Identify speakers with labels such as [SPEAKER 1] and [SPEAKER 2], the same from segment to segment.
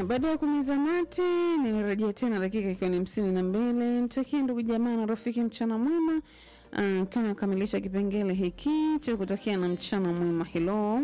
[SPEAKER 1] baada ya kumiza mate nilirejea tena dakika ikiwa ni hamsini na mbili mtakie ndugu jamaa na rafiki mchana mwema ukiwa uh, nakamilisha kipengele hiki cha kutakia na mchana mwema helo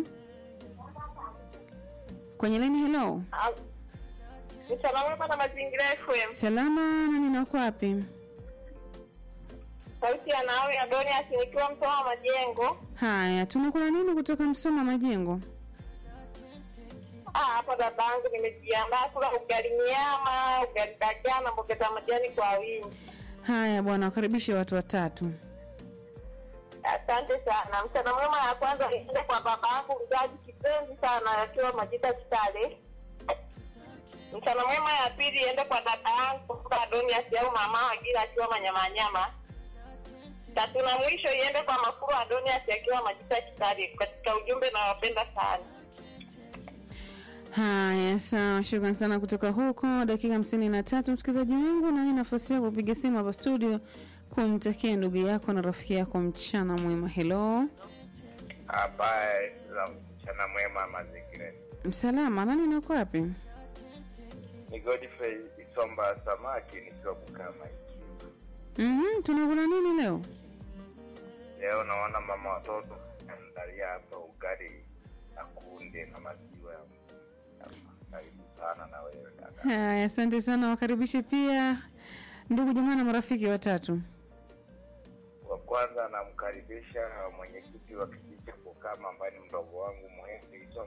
[SPEAKER 1] kwenye leni helo
[SPEAKER 2] Mchana mwema na mazingira FM.
[SPEAKER 1] salama na ninako wapi
[SPEAKER 2] Sauti ya nawe Adonias nikiwa Msoma Majengo.
[SPEAKER 1] haya tunakula nini kutoka msoma majengo
[SPEAKER 2] Ah, hapo dadangu nimejiandaa kula ugali nyama, ugali dagaa na mboga za majani kwa wingi.
[SPEAKER 1] haya bwana wakaribishe watu watatu
[SPEAKER 2] Asante sana. Mchana mwema ya kwanza iende kwa babangu mzazi kipenzi sana akiwa Majita Kitale. Mchana mwema ya pili iende kwa dada yangu Adonias au mama Agira akiwa Manyamanyama. Tatu na mwisho iende kwa Mafuru Adonias akiwa Majita Kitale. Katika ujumbe nawapenda sana.
[SPEAKER 1] haya sawa shukran sana kutoka huko dakika hamsini na tatu msikilizaji wangu na hii nafasi yako kupiga simu hapa studio kumtakia ndugu yako na rafiki yako mchana mwema helo
[SPEAKER 3] Habari za mchana mwema mazingira.
[SPEAKER 1] msalama nani nako wapi
[SPEAKER 3] Ni Godfrey Isomba Samaki nikiwa Bukama hiki.
[SPEAKER 1] mm-hmm, tunakula nini leo
[SPEAKER 3] Leo naona mama watoto andalia hapa ugali na kunde na maziwa. Karibu sana na wewe dada.
[SPEAKER 1] haya asante sana wakaribishe pia ndugu jamaa na marafiki watatu
[SPEAKER 3] Wa kwanza namkaribisha mwenyekiti wa kijiji cha Bukama ambaye ni mdogo wangu Muhindi Isomba